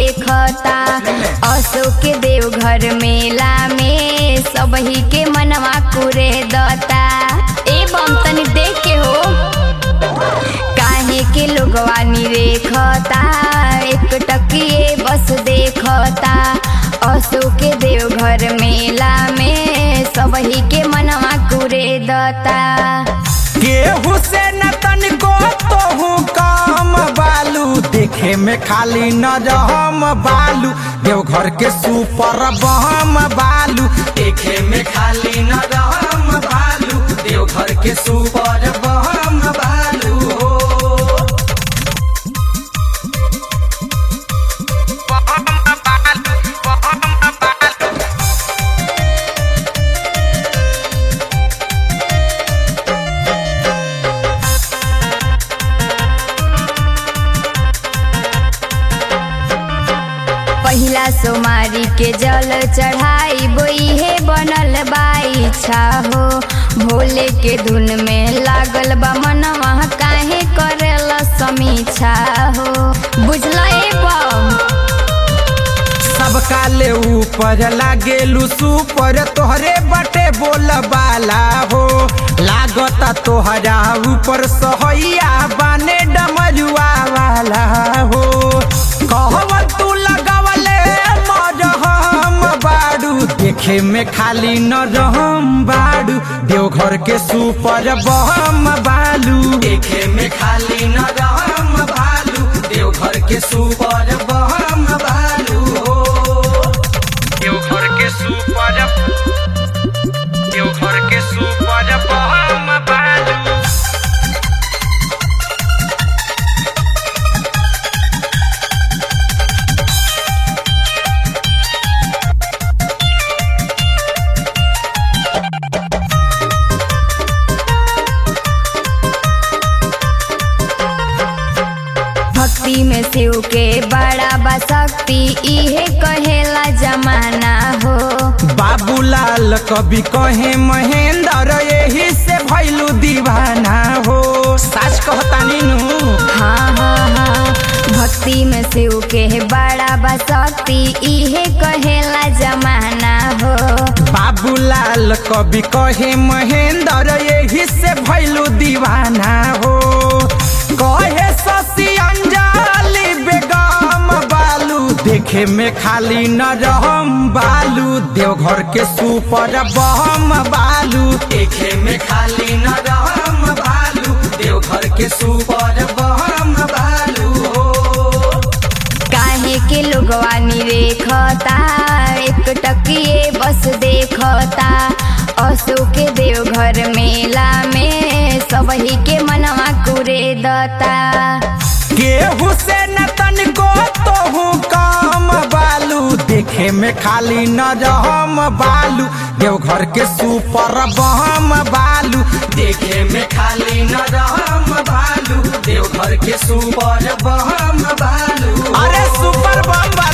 देखता अशोक के देवघर मेला में सबही के मनवा कुरे दता ए बम तनी देख के हो काहे के लोगवा निरेखता एक टकिए बस देखता अशोक के देवघर मेला में सबही के मनवा कुरे दता केहू से न तनिको तोहू काम बालू देखे में खाली न रहम बालू देवघर के सुपर बम बालू देखे में खाली न रहम बालू देवघर के सुपर बम बालू हो पहिला सोमारी के जल चढ़ाई बोइहे बनल बाई छा हो भोले के धुन में लागल बा मनवा काहे करेल समीक्षा हो बुझल ए बम सबका ले ऊपर लागेलू सुपर तोहरे बटे बोल बाला हो लागता तोहरा ऊपर सहैया बाने डमरुआ वाला हो कहवा तू लगवले मरहम बाड़ू देखे में खाली न रहम बाड़ू देवघर के सुपर बम बालू देखे में खाली न रहम बालू देवघर के सुपर बम बालू हो देवघर के सुपर देवघर के सुपर बम बालू भक्ति में शिव के बड़ा बा शक्ति इहे कहेला जमाना हो बाबूलाल कवि कहे महेंद्र यही से भैलू दीवाना हो सच कहतानी नु हाँ हाँ हाँ भक्ति में शिव के बड़ा बा शक्ति इहे कहेला जमाना हो बाबूलाल कवि कहे महेंद्र यही से भैलू दीवाना हो कहे शशि अंजलि बेगम बालू देखे में खाली न रहम बालू देवघर के सुपर बम बालू देखे में खाली न रहम बालू देवघर के सुपर बम बालू हो काहे के लोगवा निरेखता एक टकिए बस देखता अशोक के देवघर मेला में सबही के मनवा कुरे दता केहू से न तनिको तोहू काम बालू देखे में खाली न रहम बालू देवघर के सुपर बम बालू देखे में खाली न रहम बालू देवघर के सुपर बम बालू अरे सुपर बम